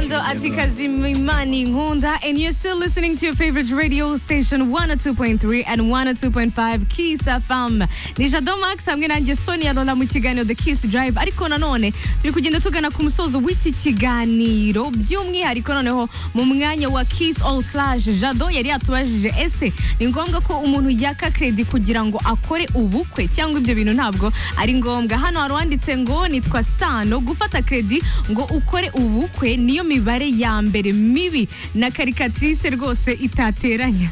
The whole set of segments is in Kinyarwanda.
Ugando atikazimimani ngunda and you're still listening to your favorite radio station 102.3 and 102.5 kiss fm nijado max hamwe nanjye sonia lola mu kiganiro the kiss drive ariko nanone turi kugenda tugana ku musozo w'iki kiganiro by'umwihariko noneho mu mwanya wa kiss all clash jado yari yatubajije ese ni ngombwa ko umuntu yaka credit kugira ngo akore ubukwe cyangwa ibyo bintu ntabwo ari ngombwa hano hari uwanditse ngo nitwa sano gufata credit ngo ukore ubukwe niyo mibare ya mbere mibi na karikatirise rwose itateranya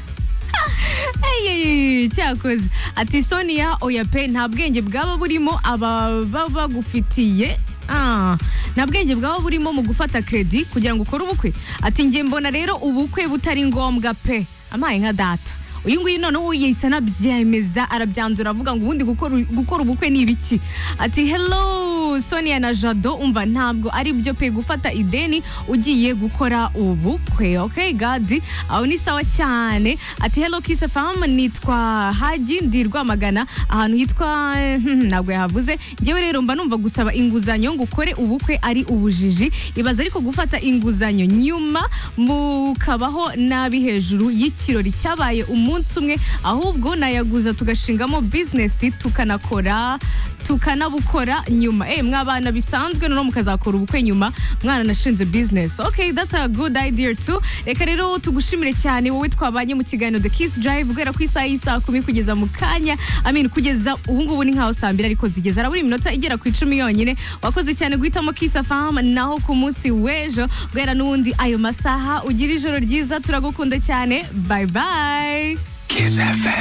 Eyeyeye, cyakoze ati sonia oya pe nta bwenge bwaba burimo ababa bagufitiye Ah, nta bwenge bwaba burimo mu gufata credit kugira ngo ukore ubukwe ati njye mbona rero ubukwe butari ngombwa pe amaye nka data uyu nguyu noneho yahise anabyemeza arabyandura avuga ngo ubundi gukora gukora ubukwe ni ibiki ati hello sonia na jado umva ntabwo ari byo pe gufata ideni ugiye gukora ubukwe okay gadi aho ni sawa cyane ati hello kiss fam nitwa haji ndi rwamagana ahantu hitwa hmm, ntabwo yahavuze ngewe rero mba numva gusaba inguzanyo ngo ukore ubukwe ari ubujiji ibaza ariko gufata inguzanyo nyuma mukabaho nabi hejuru y'ikirori cyabaye umunsi umwe ahubwo nayaguza tugashingamo bizinesi tukanakora tukanabukora nyuma eh mwabana bisanzwe noneho mukazakora ubukwe nyuma mwana nashinze business okay that's a good idea too reka rero tugushimire cyane wowe twabanye mu kiganiro the kiss drive guhera ku isaha y'isaha kumi kugeza mu kanya amin kugeza ubu ngubu ni nkaho saa mbiri ariko zigeze harabura iminota igera ku icumi yonyine wakoze cyane guhitamo kiss fam naho ku munsi w'ejo guhera n'ubundi ayo masaha ugira ijoro ryiza turagukunda cyane bye bye Kiss FM.